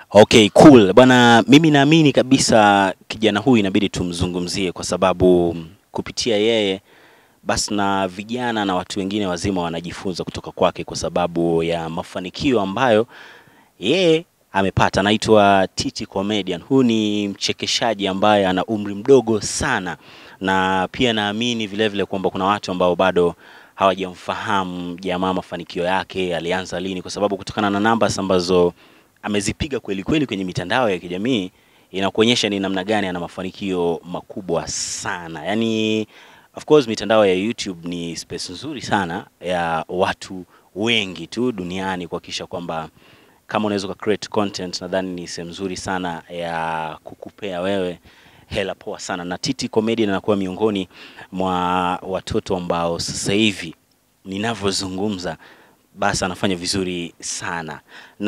Okay, cool. Bwana, mimi naamini kabisa kijana huyu inabidi tumzungumzie kwa sababu kupitia yeye basi na vijana na watu wengine wazima wanajifunza kutoka kwake kwa sababu ya mafanikio ambayo yeye amepata. Anaitwa Titi Comedian. Huyu ni mchekeshaji ambaye ana umri mdogo sana, na pia naamini vile vile kwamba kuna watu ambao bado hawajamfahamu jamaa mafanikio yake alianza lini, kwa sababu kutokana na numbers ambazo amezipiga kweli kweli kwenye mitandao ya kijamii inakuonyesha ni namna gani ana mafanikio makubwa sana. Yaani of course mitandao ya YouTube ni space nzuri sana ya watu wengi tu duniani kuhakikisha kwamba kama unaweza uka create content, nadhani ni sehemu nzuri sana ya kukupea wewe hela poa sana, na Titi Comedian anakuwa miongoni mwa watoto ambao sasa hivi ninavyozungumza basi anafanya vizuri sana,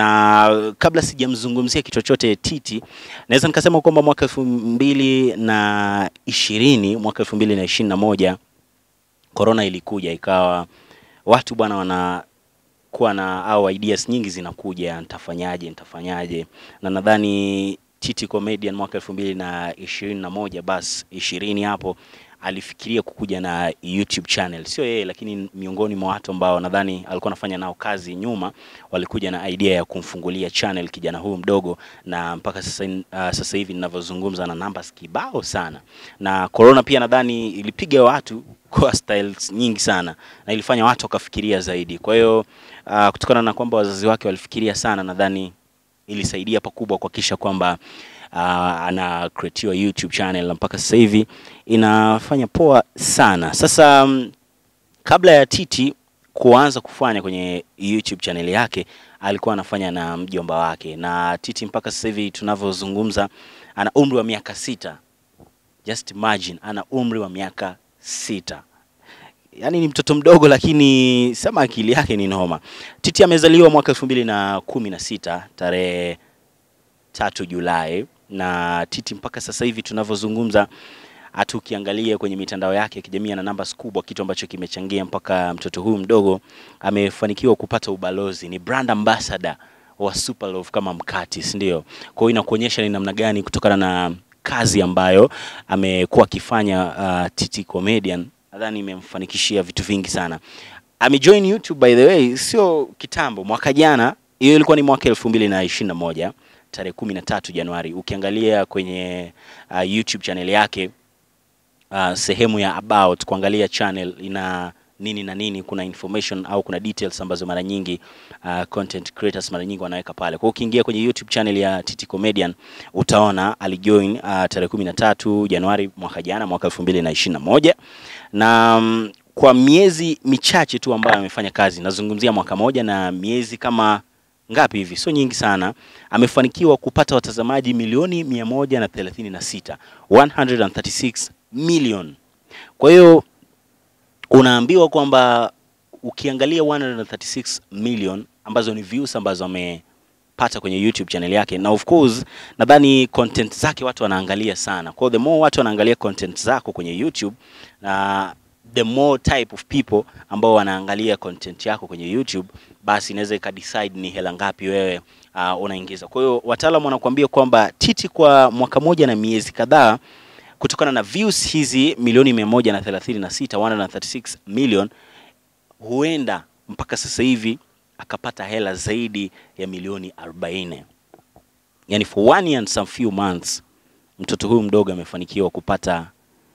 na kabla sijamzungumzia kitu chochote Titi, naweza nikasema kwamba mwaka elfu mbili na ishirini mwaka elfu mbili na ishirini na moja corona ilikuja, ikawa watu bwana wanakuwa na au ideas nyingi zinakuja, nitafanyaje nitafanyaje, na nadhani Titi Comedian mwaka elfu mbili na ishirini na moja basi ishirini hapo alifikiria kukuja na YouTube channel. Sio yeye, lakini miongoni mwa watu ambao nadhani alikuwa anafanya nao kazi nyuma, walikuja na idea ya kumfungulia channel kijana huyu mdogo, na mpaka sasa, uh, sasa hivi ninavyozungumza na numbers kibao sana, na corona pia nadhani ilipiga watu kwa styles nyingi sana na ilifanya watu wakafikiria zaidi. Kwa hiyo uh, kutokana na kwamba wazazi wake walifikiria sana, nadhani ilisaidia pakubwa kuhakikisha kwamba uh, ana creatiwa YouTube channel na mpaka sasa hivi inafanya poa sana. Sasa um, kabla ya Titi kuanza kufanya kwenye YouTube channel yake alikuwa anafanya na mjomba wake, na Titi mpaka sasa hivi tunavyozungumza ana umri wa miaka sita. Just imagine ana umri wa miaka sita. Yaani ni mtoto mdogo lakini sema akili yake ni noma. Titi amezaliwa mwaka elfu mbili na kumi na sita tarehe tatu Julai na Titi mpaka sasa hivi tunavyozungumza, hata ukiangalia kwenye mitandao yake ya kijamii ana numbers kubwa, kitu ambacho kimechangia mpaka mtoto huyu mdogo amefanikiwa kupata ubalozi, ni brand ambassador wa Superlove kama mkati, si ndio? Kwa hiyo inakuonyesha ni namna gani kutokana na kazi ambayo amekuwa akifanya uh, Titi Comedian, nadhani imemfanikishia vitu vingi sana. Amejoin YouTube by the way, sio kitambo, mwaka jana, hiyo ilikuwa ni mwaka elfu mbili na ishirini na moja tarehe kumi na tatu Januari. Ukiangalia kwenye uh, YouTube channel yake uh, sehemu ya about kuangalia channel ina nini na nini, kuna information au kuna details ambazo mara nyingi uh, content creators mara nyingi wanaweka pale. Kwa hiyo ukiingia kwenye YouTube channel ya Titi Comedian utaona alijoin uh, tarehe kumi na tatu Januari mwaka jana, mwaka elfu mbili na ishirini na moja na um, kwa miezi michache tu ambayo amefanya kazi, nazungumzia mwaka moja na miezi kama ngapi hivi, sio nyingi sana, amefanikiwa kupata watazamaji milioni mia moja na thelathini na sita 136 million. Kwa hiyo unaambiwa kwamba ukiangalia 136 million ambazo ni views ambazo amepata kwenye YouTube channel yake, na of course nadhani content zake watu wanaangalia sana. Kwa hiyo the more watu wanaangalia content zako kwenye YouTube na the more type of people ambao wanaangalia content yako kwenye YouTube, basi inaweza ikadecide ni hela ngapi wewe uh, unaingiza. Kwa hiyo wataalamu wanakuambia kwamba Titi kwa mwaka moja na miezi kadhaa, kutokana na views hizi milioni mia moja na thelathini na sita 136 million, huenda mpaka sasa hivi akapata hela zaidi ya milioni 40. Yani for one year and some few months mtoto huyu mdogo amefanikiwa kupata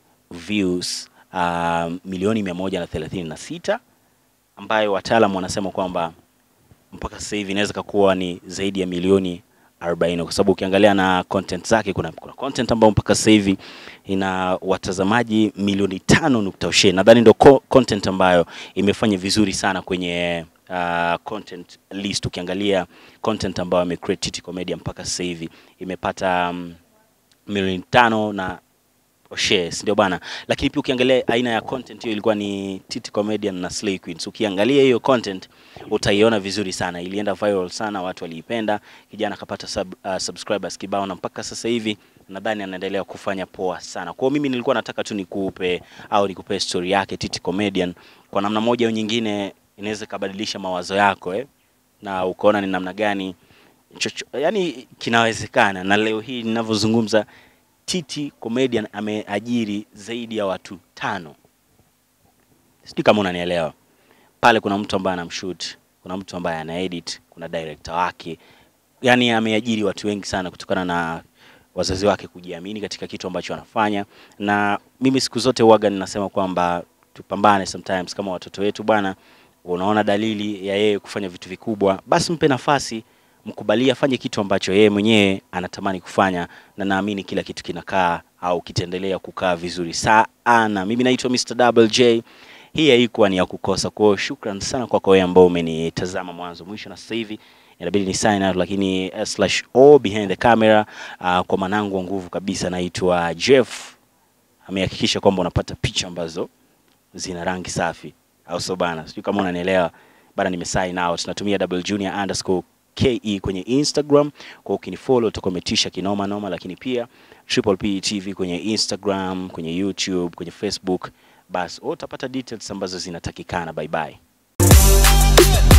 views uh, milioni mia moja na thelathini na sita ambayo wataalamu wanasema kwamba mpaka sasa hivi inaweza kuwa ni zaidi ya milioni 40 kwa sababu ukiangalia na content zake kuna, kuna content ambayo mpaka sasa hivi ina watazamaji milioni tano nukta ushe. Nadhani ndio co content ambayo imefanya vizuri sana kwenye uh, content list. Ukiangalia content ambayo amecreate Titi Comedian mpaka sasa hivi imepata um, milioni tano na shares ndio bana, lakini pia ukiangalia aina ya content hiyo ilikuwa ni Titi Comedian na Slay Queens. Ukiangalia hiyo content utaiona vizuri sana, ilienda viral sana, watu waliipenda, kijana akapata sub, uh, subscribers kibao, na mpaka sasa hivi nadhani anaendelea kufanya poa sana. Kwa hiyo mimi nilikuwa nataka tu nikupe au nikupe story yake Titi Comedian, kwa namna moja au nyingine inaweza ikabadilisha mawazo yako eh, na ukaona ni namna gani chocho, yani kinawezekana, na leo hii ninavyozungumza, Titi Comedian ameajiri zaidi ya watu tano. Sijui kama unanielewa. Pale kuna mtu ambaye anamshoot, kuna mtu ambaye ana edit, kuna director wake, yani ameajiri watu wengi sana kutokana na wazazi wake kujiamini katika kitu ambacho wanafanya, na mimi siku zote huwaga ninasema kwamba tupambane sometimes kama watoto wetu bwana. Unaona dalili ya yeye kufanya vitu vikubwa, basi mpe nafasi, mkubalie afanye kitu ambacho yeye mwenyewe anatamani kufanya, na naamini kila kitu kinakaa au kitaendelea kukaa vizuri sana. Mimi naitwa Mr. Double J. Hii haikuwa ni ya kukosa. Kwa hiyo shukran sana kwako wewe ambao umenitazama mwanzo mwisho, na sasa hivi inabidi ni sign out, lakini uh, slash o behind the camera uh, kwa manangu wa nguvu kabisa, naitwa Jeff, amehakikisha kwamba unapata picha ambazo zina rangi safi, au sio bana? Sijui kama unanielewa bana. Nime sign out, natumia double junior underscore ke kwenye Instagram, kwa ukinifollow utakuwa umetisha kinoma noma, lakini pia Triple P TV kwenye Instagram, kwenye YouTube, kwenye Facebook, basi utapata details ambazo zinatakikana. Bye bye.